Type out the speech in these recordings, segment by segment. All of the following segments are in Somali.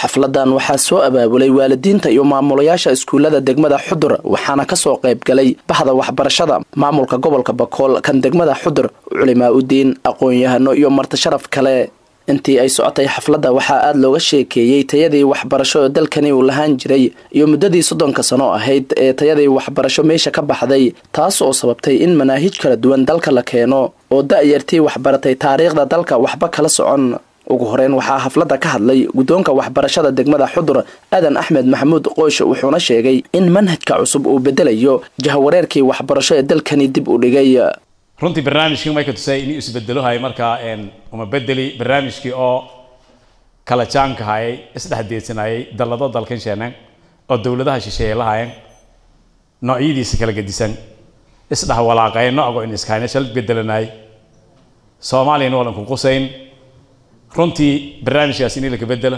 xafladan waxaa soo abaabulay waalidiinta iyo maamulayaasha iskuullada degmada xudur waxaana kasoo qayb galay bahda waxbarashada maamulka gobolka bakool kan degmada xudur culimaa udiin aqoon-yahano iyo martisharaf kale intii ay socotay xafladda waxaa aada looga sheekeeyey tayadii waxbarasho ee dalkani uu lahaan jiray iyo muddadii soddonka sano ahayd ee tayadii waxbarasho meesha ka baxday taas oo sababtay in manaahij kala duwan dalka la keeno oo da-yartii waxbaratay taariikhda dalka waxba kala socon ugu horeyn waxaa xafladda ka hadlay guddoonka waxbarashada degmada xudur aadan axmed maxamuud qoosh wuxuuna sheegay in manhajka cusub uu bedelayo jahwareerkii waxbarasho ee dalkani dib u dhigay runtii barnaamijkii may ka tusay inuu isbedelohay markaa uma bedeli barnaamijkii oo kala jaanka hayay isdhex deedsanayay dallado dalkan sheenan oo dowladaha shisheeye lahayen noocyadiisa kala gedisan isdhex walaaqay noocgo in iskahayna shal bedelanay soomaaliyana walan ku qusayn runtii barnaamijkaas in laka bedelo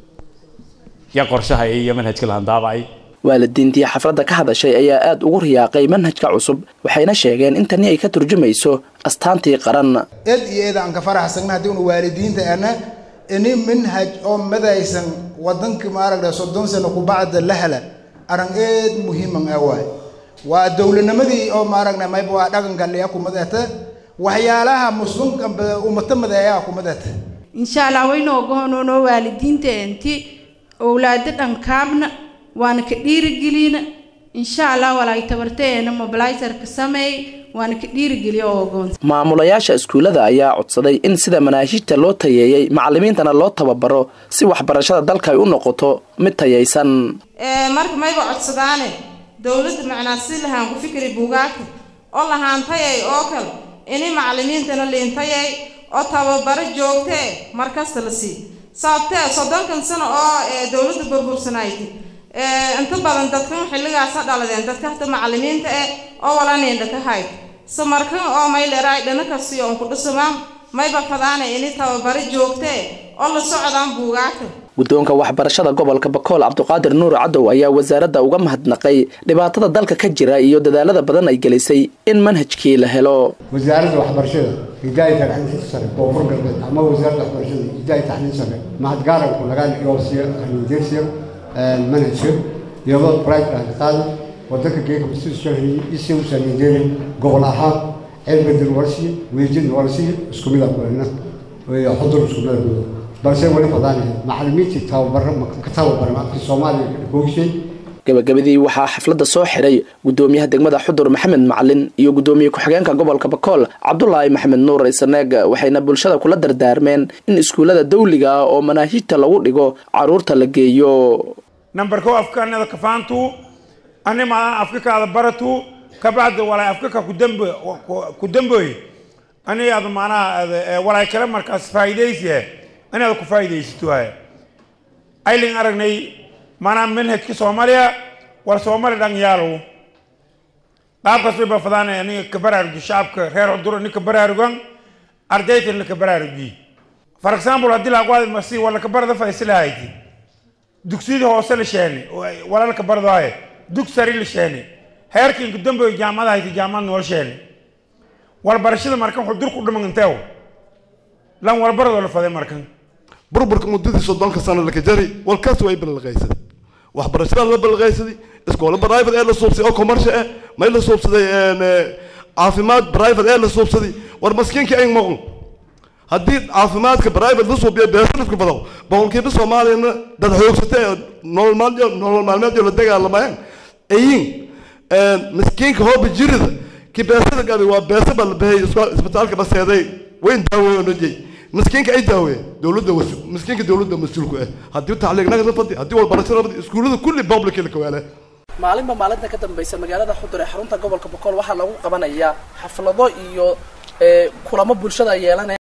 ya qorshaha iyo manhajka lahandaabacay waalidiintii xafladda ka hadashay ayaa aada ugu riyaaqay manhajka cusub waxayna sheegeen in tani ay ka turjumayso astaantii qaran eed iyo eed aan ka faraxsagna haddii una waalidiinta ana ini manhaj oo madaysan wadanka maaragta soddon sano kubacda la hela aran eed muhiiman ah waay waa dowladnimadii oo maaragna mayba waa dhaqanka liya kumadata waxyaalaha muslimka ummata madeeyaa kumadata insha allah waynoo gohonoonoo waalidiinta enti owlaado dhankaabna waana ka dhiirigelina insha allah walaay tabarteena mobilisarka sameey waana ka dhiirigeliya oo ogoonsa maamulayaasha iskuullada ayaa codsaday in sida manaahijta loo tayeeyey macalimiintana loo tababaro si waxbarashada dalka ay u noqoto mid tayaysan marka mayba codsadaane dowladda macnaa si lahaan ku fikri buugaagta oo lahaan tayay oo kale ini macalimiintana liintayay oo tababaro joogtee markasta la sii sababtee soddonkan sano oo dowladda burbursanayti inta badan dadkan xilligaasa dhaladeen dadka hata macalimiinta eh oo walaneendha ka hayd so markan oo mayleeraay dhana kasiyo on ku dhisamaan mayba fadaana ini tababaro joogtee oo la socdaan buugaagta guddoonka waxbarashada gobolka bakool cabduqaadir nuur cadow ayaa wasaaradda uga mahadnaqay dhibaatada dalka ka jira iyo dadaalada badan ay gelisay in manhajkii la helo wasaaradda waxbarashada hidaaya tacliinta sare koonfur galbeed ama wasaaradda waxbarashada hidaaya tacliin sare mahadgaaranku laga yoosiyo arrinjeersiyo manhajka iyadoo bright ah qaadi wadanka geeka institution isi u saameeyay gobol ahaan cilbadin warsi weejin warsi isku mid ah kulana way xudur isku mid ah balse wali fadaan macallimiinta tababar ka tababar afka Soomaaliya ku hoogshay gabagabadii waxaa xafladda soo xiray gudoomiyaha degmada xudur maxamed macalin iyo gudoomiye ku-xigeenka gobolka bakool cabdulaahi maxamed nuur isaneeg waxayna bulshada kula dardaarmeen in iskuullada dawliga ah oo manaahijta lagu dhigo caruurta la geeyo nambarko afkaanada kafaantu animaa afkakaada baratu kabacdi walay afkaka kudambe ku damboy ani aad maanaha walay kale markaas faa'iidaysiye ani aad ku faa'iidaysato haya aylin aragnay maanaha manhajka soomaaliya war soomaali dhan yaalow qaabkaas bay bafadaan aniga ka baraaruji shacabka reer cuduro ninka baraarugan ardaytan laka baraaruji for example haddii laaqwaadi masi wala ka barada faisilahayti dugsiyadii hoose la sheene walalka bardaaye dug sari la sheene heerkiinka dambe jaamada hayti jaamad nool sheene walbarashada markan wuxuu dur ku dhiman inteew lan walbaradoo la faday markan burburka muddadii soddonka sano laka jari walkaas way balaqaysaday waxbarashada la balaqaysaday iskoola private ee la suubsaday oo commercial eh may la suubsaday caafimaad private ee la suubsaday war maskiinkii ay moqon haddii caafimaadka private la suubiyo beesalisku badaw boqolkiiba soomaaliyana dad xoogsata ee nolol maalmeed nolol maalmeed la dagaalamayaan ayin miskiinka hooba jirida ki beesada gabi waa beesa ba la bahey isbitaalka baseeday wayn daaweey oo najay miskiinka ay daaweey dowladda miskiinka dowladda mas-uulku ah haddii tacliiqnaga fadi haddii walbarashada fadi iskuullada kulli public la kawaale maalinba maalinta ka dambaysa magaalada xudur ee xarunta gobolka bokool waxaa lagu qabanayaa xaflado iyo kulamo bulshada yeelanaya